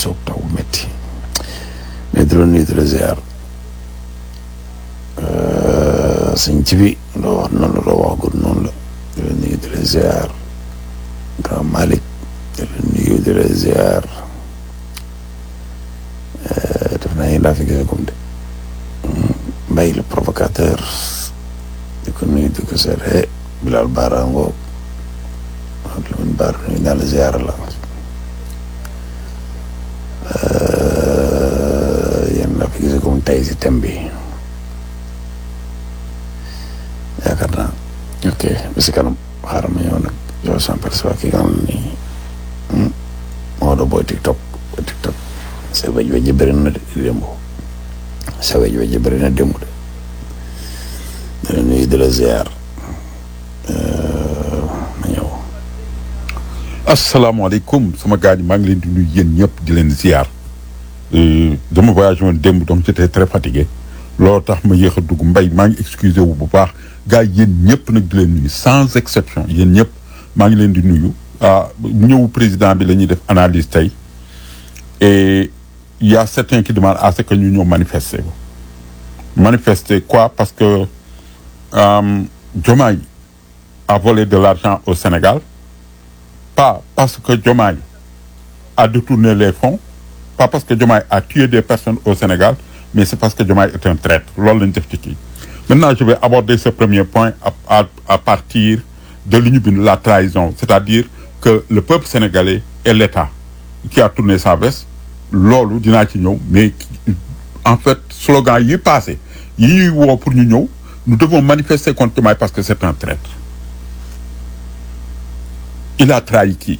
soog taw métti mais di la nuyu di la ziar sëñ ci bi loo wax noonu la loo wax gudd noonu la di la nuyu di la ziar grand Malick di la nuyu di la ziar def naa yéen laa fi gisee comme de Mbaye le provocateur di ko nuyu di ko seet Bilal Baara ngoog ak Lamine Baara nuyu naa la ziar la yéen laa fi gisee comme tey si thème bi yaakaar naa ok ba si kanam xaaral ma ñëw nag yow sans percevoir ki nga xam ni Maodo booy TikTok booy TikTok sa wej wej bëri na démb sa wej wej bëri na démb de dina nuyu di la ziar ma ñëw asalaamaaleykum sama gars yi maa ngi leen di nuyu yéen ñëpp di leen ziar dama voyagé woon démb donc j'étais très fatigué loolu tax ma yéex a dugg mbay maa ngi excusé wu bu baax gars yi yéen ñëpp nag di leen nuyu sans exception yéen ñëpp maa ngi leen di nuyu ah ñëw président bi la ñuy def analyse tey et il y a certains qui demandent à ce que ñu ñëw manifester manifester quoi parce que euh, Diomaye a volé de l'argent au Sénégal pas parce que Diomaye a détourné les fonds pas parce que Diomaye a tué des personnes au Sénégal mais c'est parce que Diomaye est un traître loolu lañ def ci kii maintenant je vais aborder ce premier point à, à, à partir de li ñu bind la trahison c'est-à-dire que le peuple sénégalais et l'État qui a tourné sa veste loolu dinaa ci ñëw mais en fait slogan yi passé yi ñuy woo pour ñu ñëw nous devons manifester contre Diomaye parce que c'est un traître il a trahi qui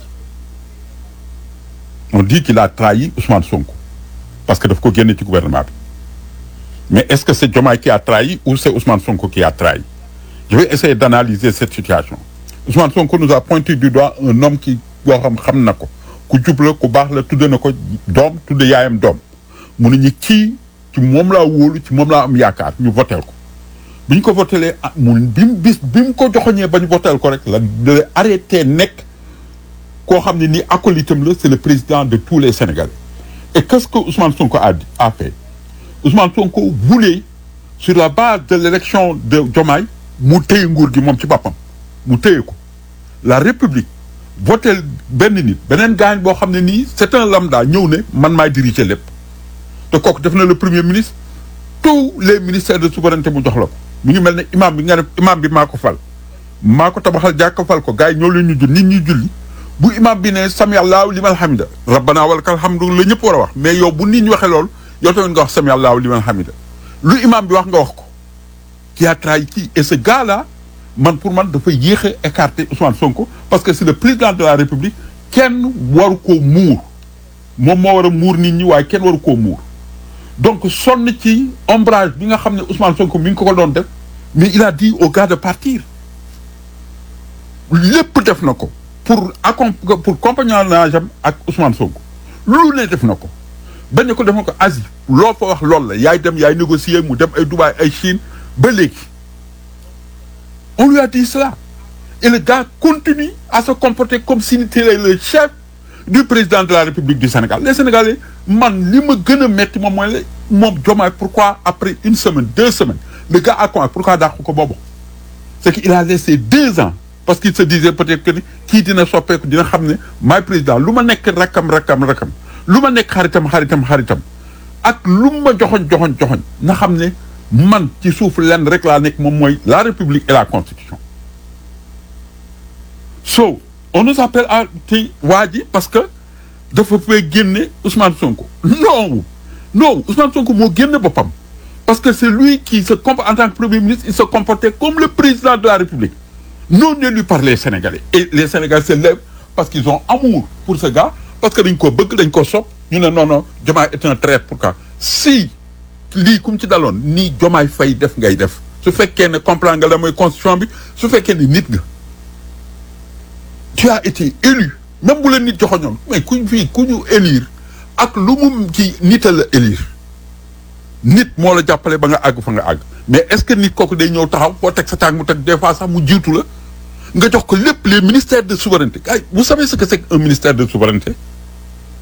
on dit qu'il a trahi Ousmane Sonko parce que daf ko génne ci gouvernement bi mais est-ce que c'est Diomaye qui a trahi ou c'est Ousmane Sonko qui a trahi je vais essayer d'analyser cette situation Ousmane Sonko nous a pointé du doigt un homme qui boo xam xam na ko ku jub la ku baax la tudde na ko doom tudde yaayam doom mu ne ñi kii ci moom laa wóolu ci moom laa am yaakaar ñu voteel ko bi ñu ko votelee ah mu bi mu bis bi mu ko joxoñee ba ñu voteel ko rek la la arrêté nekk koo xam ne ni acolytam la c'est le président de tous les Sénégalais et qu'est-ce que Ousmane Sonko a a fait Ousmane Sonko voulait sur la base de l'élection de Diomaye mu téye nguur gi moom ci boppam mu téye ko la République votel benn nit beneen gaañ boo xam ne nii c'est un lambda ñëw ne man maay diriger lépp te kooku def na le premier ministre tous les ministères de souveraineté mu jox la ko mi ngi mel ne imam bi nga ne imam bi maa ko fal maa ko tabaxal jàkka fal ko gars yi ñoo leen ñu jul nit ñi julli bu imam bi ne sami allahu liman hamida rabbana walakal hamdu la ñëpp war a wax mais yow bu nit ñi waxee loolu yow tamit nga wax sami allahu liman hamida lu imam bi wax nga wax ko qui a trahi qui et ce gars là man pour man dafa yéex a écarter Ousmane Sonko parce que c'est le président de la République kenn waru koo muur moom moo war a muur nit ñi waaye kenn waru koo muur donc sonn ci ombrage bi nga xam ne Ousmane Sonko mi ngi ko ko doon def mais il a dit au gars de partir lépp def na ko pour accom pour compagnonnage am ak Ousmane Sonko lu ne def na ko bañ ko def na ko Asie loo fa wax loolu la yaay dem yaay négocier mu dem ay Dubaï ay Chine ba léegi on lui a dit cela et le gars continue à se comporter comme s'il était le chef du président de la République du Sénégal les Sénégalais man li ma gën a metti moom mooy la moom Diomaye pourquoi après une semaine deux semaines le gars a quoi pourquoi dàqu ko boobu c'est qu'il a laissé deux ans parce qu'il se disait peut-être que ni kii dina soppeeku dina xam ne maay président lu ma nekk rakkam rakkam rakkam lu ma nekk xaritam xaritam xaritam ak lu ma joxoñ joxoñ joxoñ na xam ne man ci suuf lenn rek laa nekk moom mooy la République et la Constitution so on nous appelle à tey waa ji parce que dafa fay génne Ousmane Sonko non non Ousmane Sonko moo génne boppam parce que c'est lui qui se comporte en tant que premier ministre il se comportait comme le président de la République non élu par les Sénégalais et les Sénégalais se lèvent parce qu'ils ont amour pour ce gars parce que dañ ko bëgg dañ ko sopp ñu ne non non Diomaye est un traître pourquoi si lii kum ci daloon nii Diomaye Faye def ngay def su fekkee ne comprendre nga la mooy constitution bi su fekkee ne nit nga tu as été élu même bu la nit joxoñoon mais kuñ fii ku ñu élire ak lu mu ci nit a la élire nit moo la jàppale ba nga àgg fa nga àgg mais est-ce que nit kooku day ñëw taxaw foo teg sa tànk mu teg des fois sax mu jiitu la nga jox ko lépp les ministères de souveraineté ay vous savez ce que c'est qu'un ministère de souveraineté